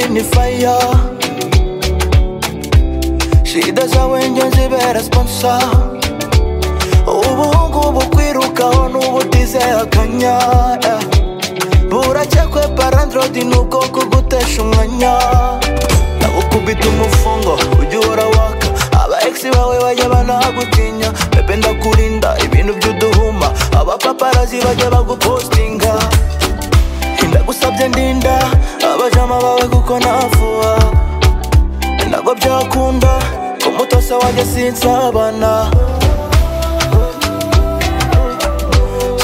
ni fire She doesn't when you zibera sponsor Ubu ngubu kwirukaho n'ubutize akanya yeah. Burakekwe parandrodi ni ubwoko gutesha umwanya Nabo kubita umufungo ujya uhora waka Aba ex bawe bajya banagutinya Bebe ndakurinda ibintu by'uduhuma Abapaparazi bajya bagupostinga ndagusabye ndinda abajama bawe kuko nafuha ntabwo byakunda ko umutose wanjye sinsabana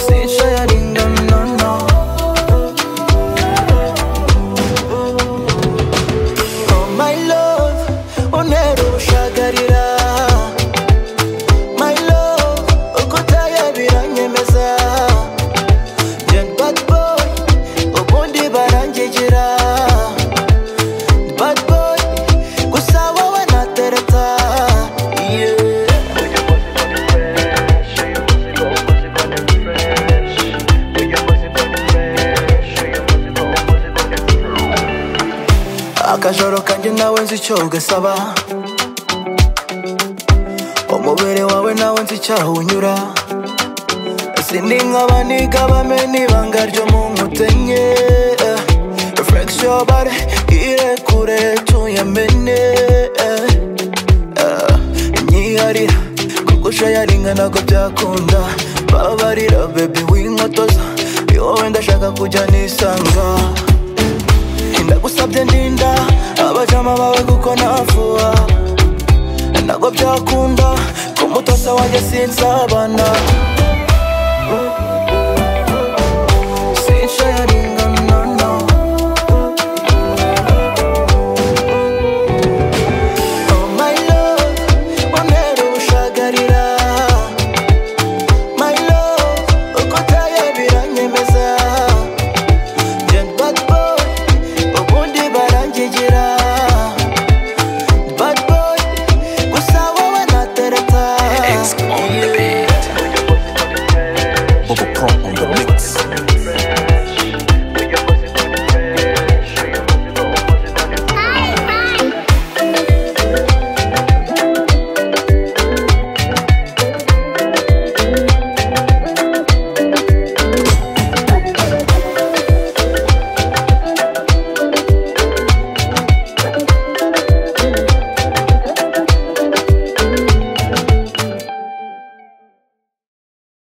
Sinshayaringa, no, no. Oh, my love, untera ubushagarira. My love, uko utaya biranyemeza Young bad boy, ubundi barangegera Bad boy, gusa wowe natereta Yeah. akajoro kanjye nawe nzi icyo ugasaba umubiri wawe nawe nzi icyaho unyura sindi nk'abaniga bamena ibanga ryo mu nkotanyi reflexion bare irekure tuyamene eh. nyiharira kuko ushayaringa ntabwo byakunda babarira bebi w'inkotoza iyo wowe ndashaka kujya nisanga ndagusabye ndinda abajama bawe kuko nafuha ntabwo byakunda ko umutoza wanjye sinsabana